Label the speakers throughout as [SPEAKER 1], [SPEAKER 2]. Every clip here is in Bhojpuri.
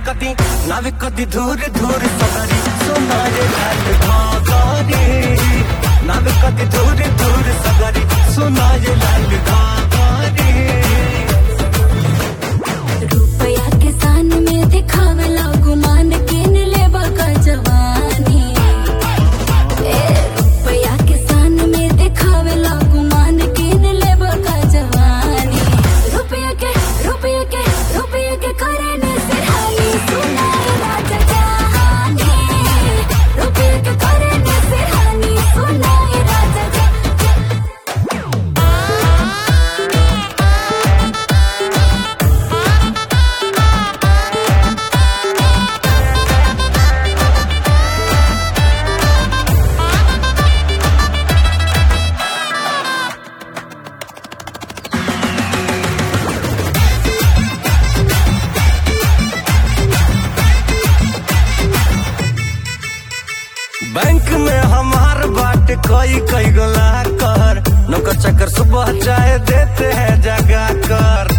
[SPEAKER 1] कदी नावे कदी धूर धूर सगरी सुनाए लाल घाघरी नावे कदी धूर धूर सगरी सुनाए लाल घाघरी
[SPEAKER 2] रुपया के सान में दिखावेला गुमान किन लेबा का जवानी ए रुपया के सान में दिखावेला गुमान किन लेबा का जवानी रुपया के रुपया के रुपया के करने से हानि सुनाए राजा जहानी रुपया के करने से हानि सुनाए राजा जहानी
[SPEAKER 1] बैंक में हमार बाट कई कई गोला कर नौकर चक्कर सुबह चाय देते हैं जगा कर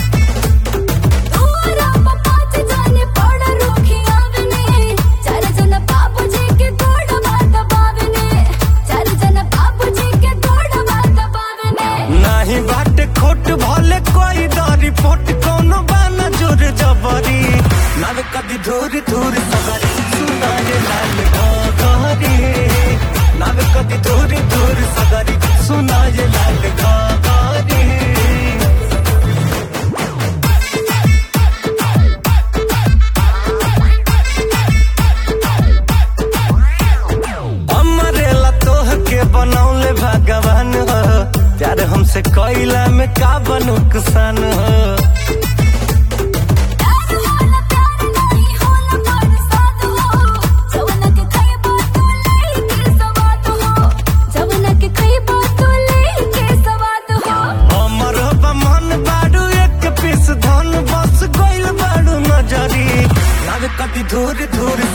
[SPEAKER 2] तोरा पाँच जाने पड़ रोखी आवने चार जन बाबूजी के तोड़ बात बावने चार जन बाबूजी के तोड़ बात बावने
[SPEAKER 1] नाही बाट खोट भले कोई दारी फोट कोनो बाना जोर जबरी नावे कदी धूर धूर सगरी सुनाए लाल घाघरी नावे कदी धूर धूर सगरी सुनाए लाल घाघरी हमरे लतोह के बनौले भगवान हो प्यार हमसे कैला में का नुकसान हो
[SPEAKER 2] प्यार होला प्यार नहीं होला पर साथ हो जवना के खई बात ले के सवाद हो जवना के खई बात ले के सवाद हो
[SPEAKER 1] हमर मन बाड़ू एक पीस धन बस गइल बाड़ू नजरी नावे कदी धूर धूर